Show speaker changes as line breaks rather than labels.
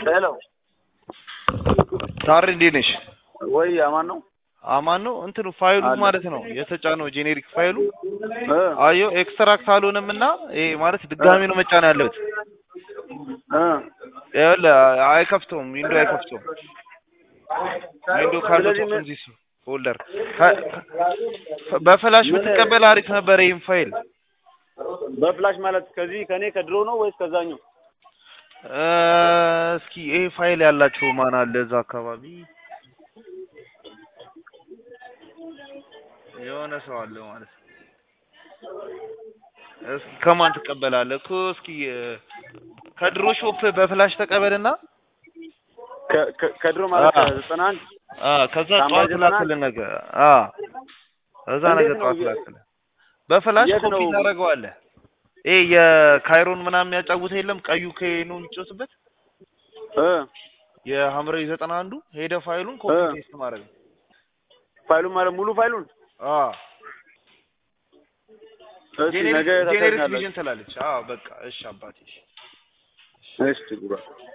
ሄሎ
ታሪ እንዴት ነሽ?
ወይ አማን ነው
አማን ነው። እንትኑ ፋይሉ
አለ።
ማለት ነው የተጫነው ጄኔሪክ ፋይሉ
እ
አየው ኤክስትራክት አልሆነም እና ይሄ ማለት ድጋሚ ነው መጫን ያለበት።
እ
ይኸውልህ አይከፍተውም፣ ዊንዶ አይከፍተውም። ዊንዶ ካለው
ስለዚህ ምን-
ዚስ ፎልደር ከ- ከ- በፍላሽ
ምን-
ብትቀበል አሪፍ ነበር ይህም ፋይል
በፍላሽ ማለት ከዚህ ከኔ ከድሮ ነው ወይስ ከዛኛው?
እ እስኪ ይሄ ፋይል ያላቸው ማን አለ እዛ አካባቢ? የሆነ ሰው አለ ማለት ነው። እስኪ ከማን ትቀበላለህ እኮ እስኪ እ፣ ከድሮ ሾፕ በፍላሽ ተቀበልና
ከ- ከ- ከድሮ ማለት
አዎ።
ከዘጠና አንድ
አ ከዛ
ሳምባ
ጠዋት
ዘጠና
ላክልህ ነገ አ እዛ
እንዴት
ነገ
ነው
ጠዋት
የ-
ላክልህ በፍላሽ
የት
ኮፒ
ነው?
ታደርገዋለህ። ይሄ የካይሮን ምናምን የሚያጫውተህ የለም ቀዩ ከኑ የሚጫወትበት
እ
የሐምራዊ ዘጠና አንዱ ሄደ ፋይሉን ኮፒ
እ።
ፔስት ማድረግ ነው።
ፋይሉን ማለት ሙሉ ፋይሉን
አ
እስኪ ነገ
ጄኔሪክ
ታሳይኛለህ።
ቪዥን ትላለች። አዎ በቃ እሺ አባቴ እሺ።
እሺ ጉባ